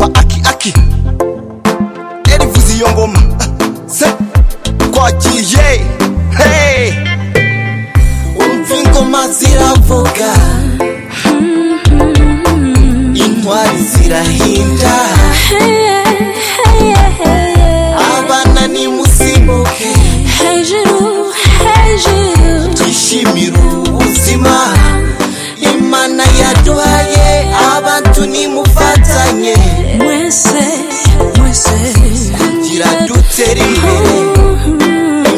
Lucky Erivuze iyo ngoma Se Kwagiye Hey Umva ingoma ziravuga Intwari zirahinda Abana nimusimbuke Hey Giroud, hey Giroud. Twishimire ubuzima Imana yaduhaye Abantu nimufatanye Mwese, mwese. Kugira dutere imbere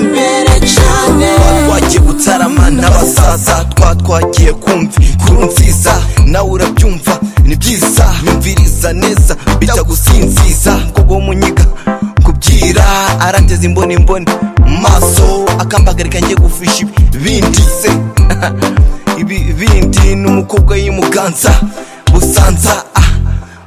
imbere cyane twagiye gutarama n'abasaza twa twagiye kumva inkuru nziza nawe urabyumva ni byiza yumviriza neza bijya gusinziza kubwo munyiga kubyira arangeza imboni imboni mu maso akambagarika njye gufisha ibindi se ibi bindi ni umukobwa y'imuganza busanza ah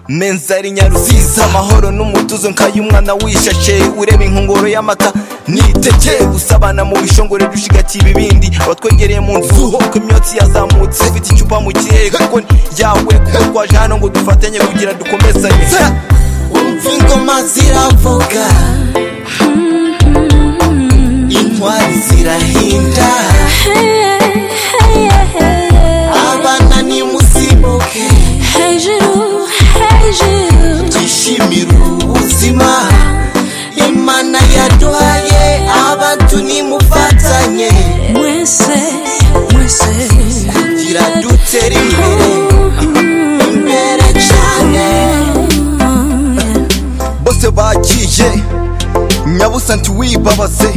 menza ari nyaruziza amahoro n'umutuzo nkayo umwana wishashe ureba inkongoro y'amata niteke gusabana mu bishongore dushigatiye ibibindi abatwegereye mu nzu ko imyotsi yazamutse ufite icupa mu kirere kuko ni yawe kuko twaje hano ngo dufatanye kugira dukomezanye umva ingoma ziravuga intwari zirahinda Hey, hey, hey. abana nimusimbuke Hey Giroud, hey Giroud. twishimire ubuzima imana yaduhaye abantu nimufatanye Mwese, mwese. kugira dutere imbere imbere cyane bose bagiye nyabusa ntiwibabaze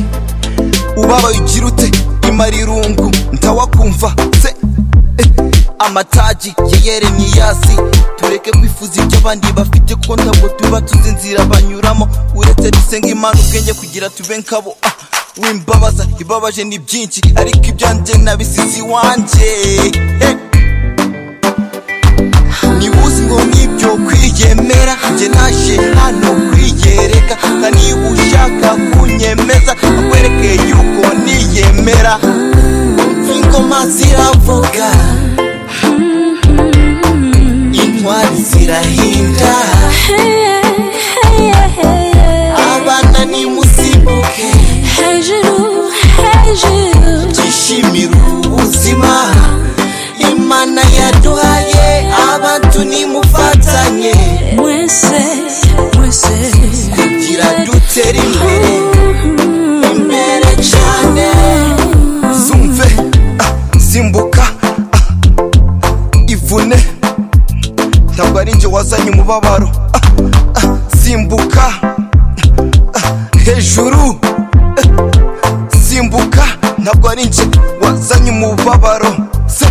ubabaye ugira ute imara irungu ntawakumva se eh, amataji ya yeremiyasi tureke kwifuza ibyo abandi bafite kuko ntabwo tuba tuzi inzira banyuramo uretse dusenga imana ubwenge kugira tube nkabo ah, wimbabaza ibabaje ni byinshi ariko ibyanjye nabisize iwanjye eh. niba uzi ngo nk'ibyo kwiyemera njye naje hano kwiyereka nka niba ushaka kunyemeza akwereke yuko niyemera umva ingoma ziravuga intwari zirahinda Hey, hey, hey. abana nimusimbuke Hey Giroud, hey Giroud. twishimire ubuzima imana yaduhaye abantu nimufatanye Mwese, mwese. kugira dutere imbere imbere cyane zumve ah, zimbuka ah, ivune ntabwo ari njye wazanye umubabaro ah, ah, zimbuka ah, hejuru eh, zimbuka ntabwo ari njye wazanye umubabaro se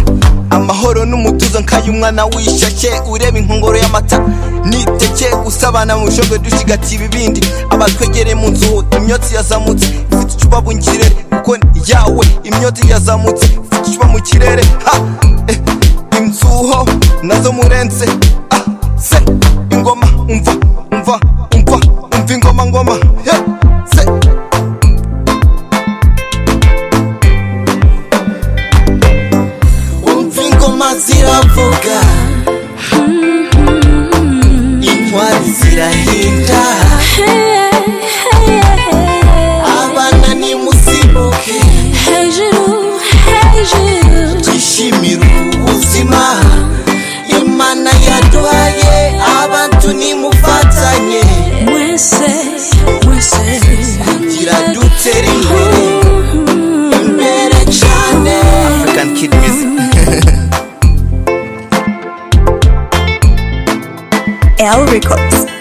amahoro n'umutuzo nkayo umwana wishashe ureba inkongoro y'amata niteke usabana mu bishongo dushigatiye ibibindi abatwegereye mu nzu imyotsi yazamutse ifite icupa mu kirere kuko ni yawe imyotsi yazamutse ifite icupa mu kirere ha eh, inzuho nazo murenze ah, se ingoma umva umva umva umva ingoma ngoma yeah, se umva ingoma ziravuga intwari zirahinda Hey, hey, hey. abana nimusimbuke Hey Giroud, hey Giroud. twishimire ubuzima imana yaduhaye abantu nimufatanye Mwese, mwese. kugira dutere imbere imbere cyane african kid music L Records.